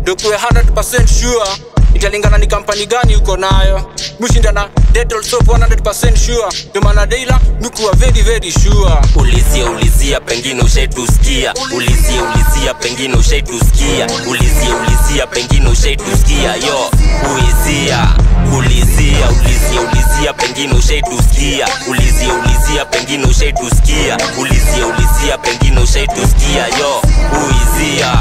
dokuwe 100% sure italingana ni kampani gani uko nayo mushinda na Dettol soap 100% sure ndio maana deila mikuwa very very sure ulizia ulizia pengine ushaitusikia ulizia ulizia pengine ushaitusikia ulizia ulizia pengine ushaitusikia yo uizia ulizia ulizia ulizia pengine ushaitusikia ulizia ulizia pengine ushaitusikia ulizia ulizia pengine ushaitusikia yo uizia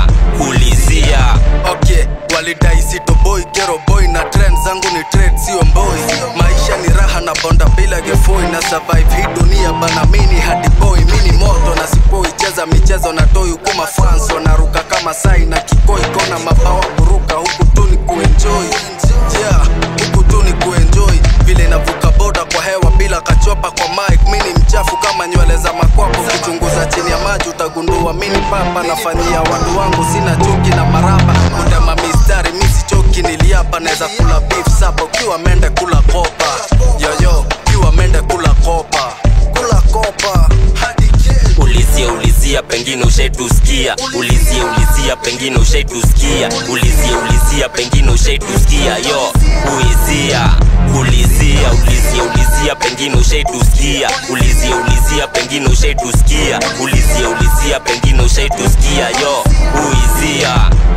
ulizia okay walidai sito boy gero boy na trend zangu ni trade sio mboi maisha ni raha na bonda bila gefoi na survive hii dunia bana mini hadi boy mini moto na sipoi cheza michezo na toi ukuma fans wanaruka kama sai na kikoi kona mabawa kuruka huku tu ni kuenjoy yeah huku tu ni kuenjoy vile navuka boda kwa hewa bila kachopa kwa mic mini mchafu kama nywele za makwapo ukichunguza chini ya maji utagundua mini papa nafanyia watu wangu sina chuki na maraba kutema mistari misichoki niliapa naweza kula beef sapa ukiwa mende kula kopa yoyo ukiwa mende kula kopa kula kopa hadi kesho. ulizia ulizia pengine ushaitusikia ulizia ulizia pengine ushaitusikia ulizia ulizia pengine ushaitusikia yo uizia ulizia ulizia ulizia pengine ushaitusikia ulizia ulizia pengine ushaitusikia ulizia ulizia pengine ushaitusikia yo uizia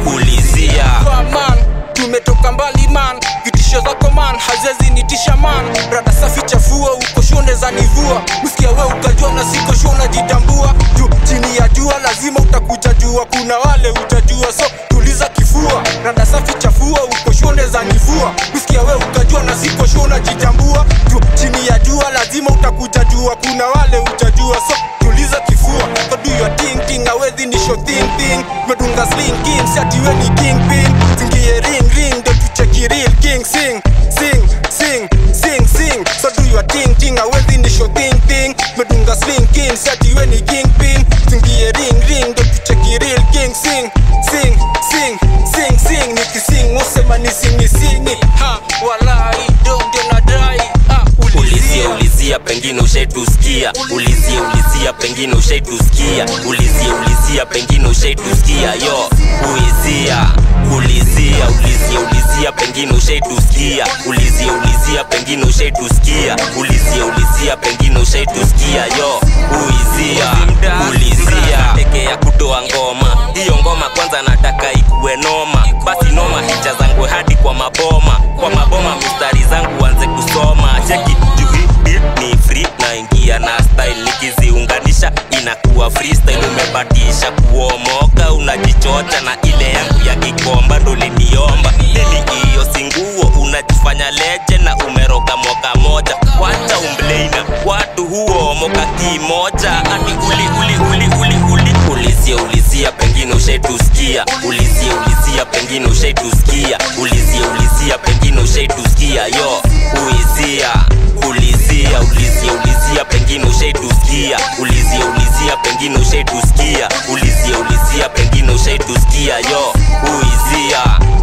ulizia Kwa man tumetoka mbali man vitisho zako man hazezi nitisha man rada safi chafua uko shone za nivua msikia we ukajua na siko sho unajitambua juu chini ya jua lazima utakuja jua kuna wale utajua so tuliza kifua rada safi chafua uko shone za nivua msikia we ukajua na siko sho unajitambua juu chini ya jua lazima utakuja jua kuna wale utajua so tuliza kifua so do your thing thing awezi nisho thing thing medunga sling king siati we ni king pin zingie ring ring ndo tucheki real king sing sing sing sing sing so do your thing thing awezi nisho thing thing medunga sling king siati we ni king pin zingie ring ring ndo tucheki real king sing sing sing sing sing nikising usema nisingi singi ha walai do ndio nadai ah ulizia ulizia pengine ushaitusikia ulizia ulizia pengine ushaitusikia ulizia ulizia pengine ushaitusikia yo uizia ulizia ulizia ulizia pengine ushaitusikia ulizia ulizia pengine ushaitusikia ulizia ulizia pengine ushaitusikia yo uizia ulizia peke ya kutoa ngoma hiyo ngoma kwanza nataka ikuwe noma basi noma hicha zangu hadi kwa maboma kwa maboma mistari zangu anze kusoma cheki juu hii beat ni free naingia na style nikiziunganisha inakuwa freestyle umebatisha kuomoka unajichocha na ile yangu ya kikomba ndo liniomba nini hiyo singuo unajifanya leje na umeroga moka moja wacha umbleina watu huomoka kimoja ati uli uli uli uli uli ulizia ulizia pengine ushaitusikia ulizia ulizia pengine ushaitusikia ulizia ulizia pengine ushaitusikia yo uizia ulizia ulizia ulizia pengine ushaitusikia ulizia ulizia pengine ushaitusikia ulizia ulizia pengine ushaitusikia yo uizia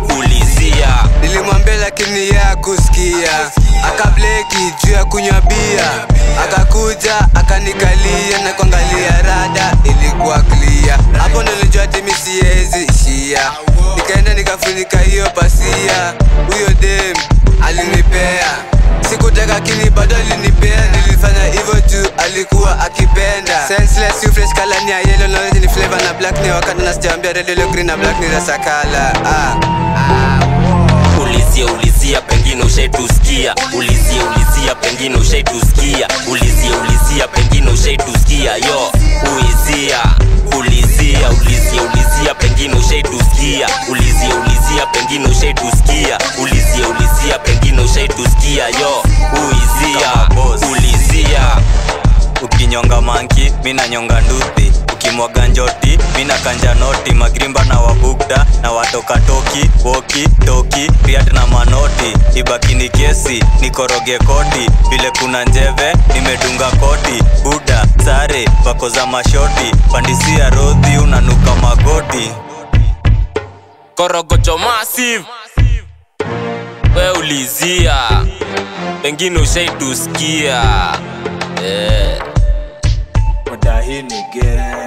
ulizia nilimwambia lakini ya kusikia akableki juu ya kunywa bia akakuja akanikalia na kuangalia rada ilikuwa clear hapo ndo nilijua timi siwezi ishia nikaenda nikafunika hiyo pasia huyo dem alinipea sikutaka kini bado alinipea nilifanya hivyo juu alikuwa akipenda senseless you fresh color ni ya yellow knowledge ni flavor na black ni wakati na sijawambia red yellow green na black ni rasakala ah. ulizia ulizia pengine ushaitusikia ulizia ulizia pengine ushaitusikia ulizia ulizia pengine ushaitusikia yo uizia ulizia ulizia ulizia pengine ushaitusikia ulizia ulizia pengine ushaitusikia ulizia ulizia pengine ushaitusikia yo uizia ulizia ukinyonga manki mina nyonga nduthi ukimwaga njoti mina kanja noti magrimba na wabugda na watoka toki woki toki riat na manoti ibakini kesi nikoroge koti vile kuna njeve nimedunga koti buda sare wako za mashoti pandisia rodhi unanuka magoti korogocho massive we ulizia pengine ushaitusikia yeah. Mudahini gang